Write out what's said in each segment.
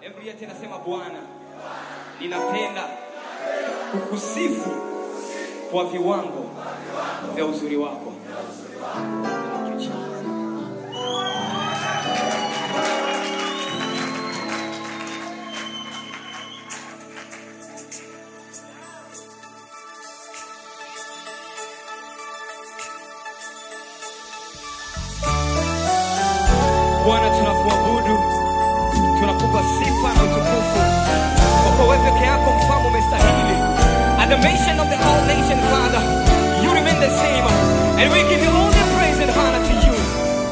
Biblia tena sema Bwana, ninapenda kukusifu kwa viwango vya uzuri wako. Thank you, Jesus. Bwana, tunakuabudu, tunakupa sifa na utukufu, kwa kuwa wewe peke yako mfalme umestahili. At the mention of the all nation, Father, you remain the same, and we give you all the praise and honor to you.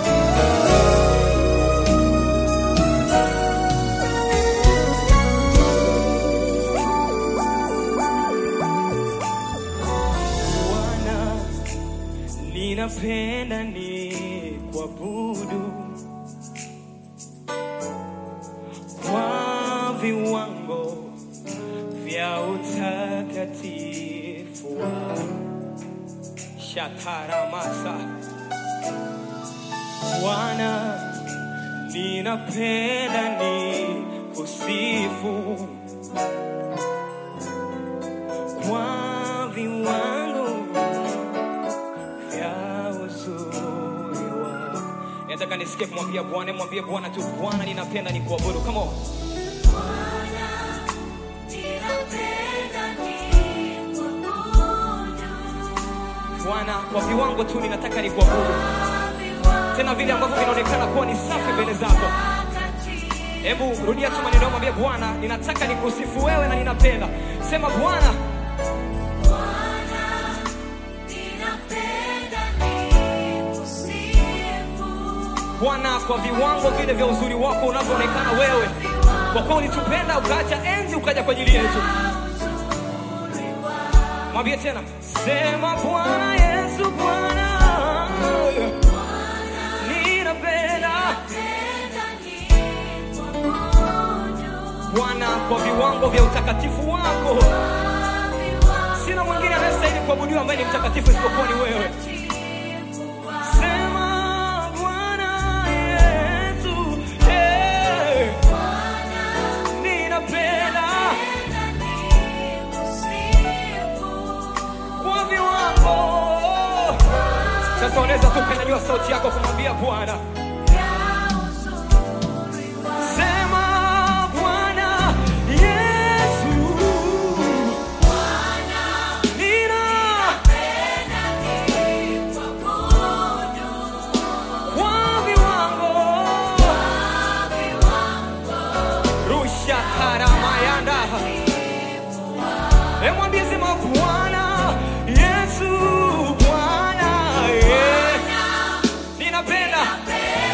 Bwana, ninapenda ni kuabudu kwa viwango vya utakatifu wako. Shakaramasa Bwana, ninapenda ni kusifu kwa viwango vya uzuri wako. Nataka nisikie kumwambia Bwana, mwambie Bwana tu, Bwana, ninapenda ni kuabudu. Come on. Bwana, kwa viwango tu ninataka ni kuabudu, tena vile ambavyo vinaonekana kuwa ni safi mbele zako. Hebu rudia tu maneno, yako, mwambie Bwana, ninataka nikusifu wewe na ninapenda. Sema Bwana, Bwana, kwa viwango vile vya uzuri wako unavyoonekana wewe, kwa kuwa ulitupenda ukaacha enzi ukaja kwa ajili yetu. Mwambie tena, sema Bwana Yesu, Bwana, ninapenda Bwana, kwa viwango vya utakatifu wako. Sina mwingine anayestahili kuabudiwa ambaye ni mtakatifu isipokuwa ni wewe. Sema Bwana Yesu, eh, ninapenda kwa viwango. Sasa unaweza tu kunyanyua sauti yako kumwambia Bwana, sema Bwana Yesu, nina kwa viwango rusha taramayanda emwambie sema Bwana Yesu, Bwana eh, ninapenda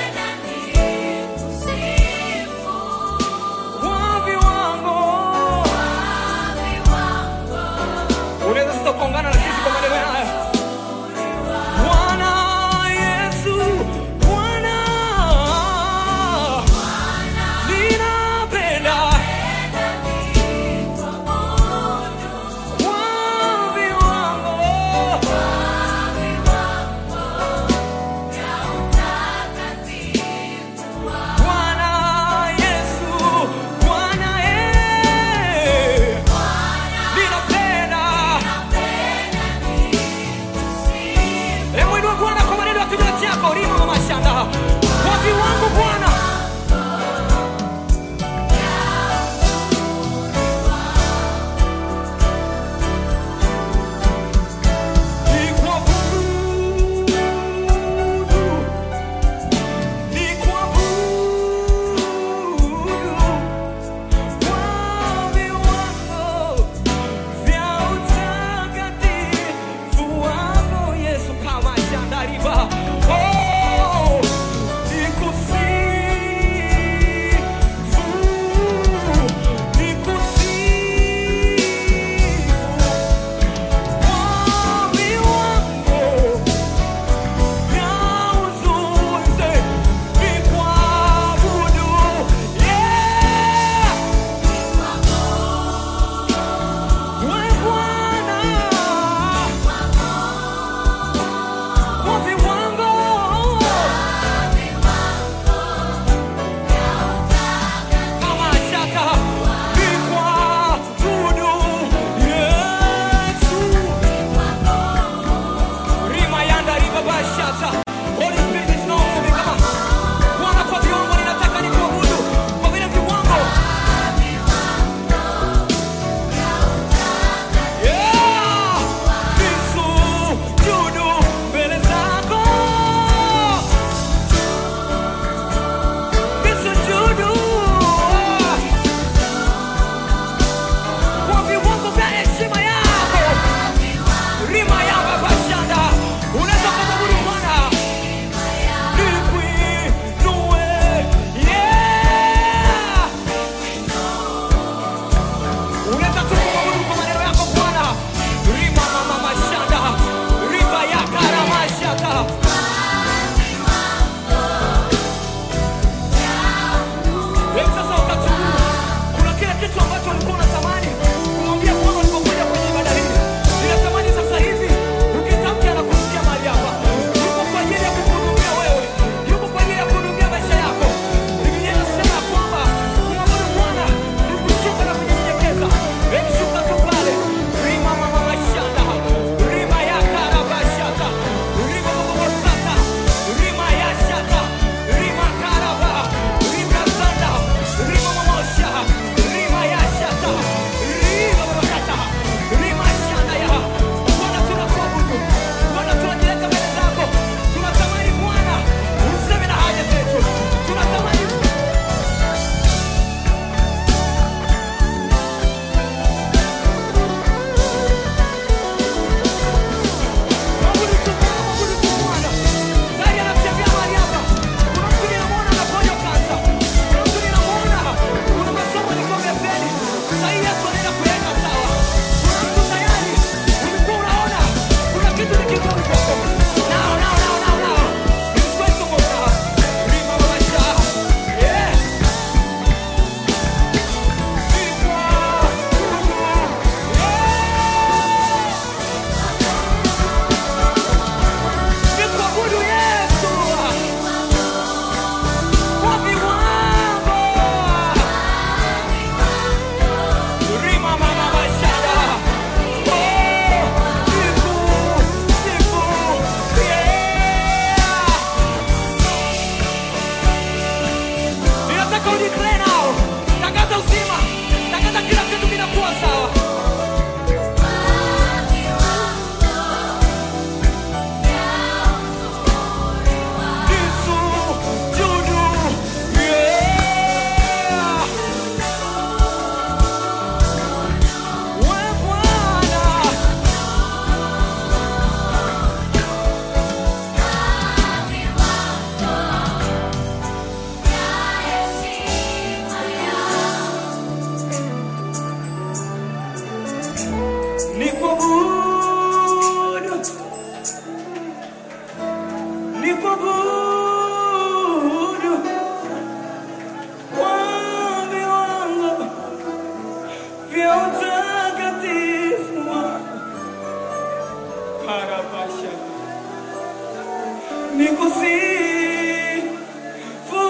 nikusifu,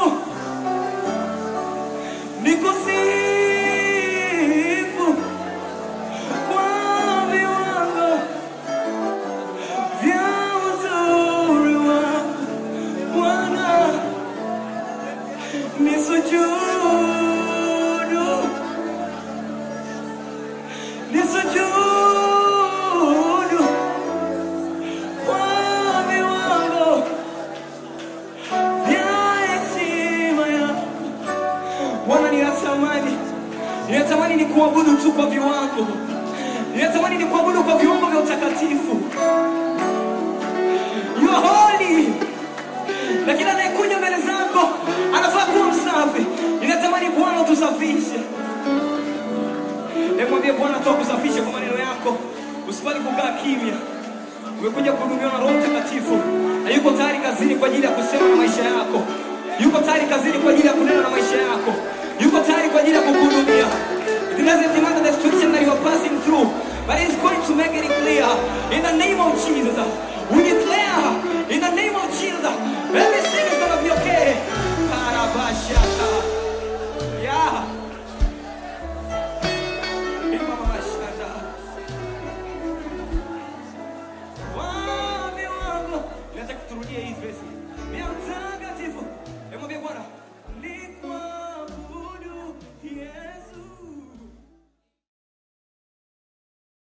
nikusifu kwa viwango vya uzuri wako Bwana, nisujudu, nisujudu kwa viwango vya heshima yako Bwana, ninatamani ninatamani ni kuabudu tu kwa viwango, ninatamani ni kuabudu kwa viwango vya utakatifu. You are holy, na kila anayekuja mbele zako anafaa kuwa msafi. Ninatamani Bwana utusafishe. Nimwambie Bwana tu akusafishe kwa maneno yako, usikubali kukaa kimya. Umekuja kuhudumiwa na Roho Mtakatifu na yuko tayari kazini kwa ajili ya kusema na maisha yako, yuko tayari kazini kwa ajili ya kunena na maisha yako, yuko tayari kwa ajili ya kukuhudumia. It doesn't matter the situation that you are passing through, but it's going to make it clear in the name of Jesus. We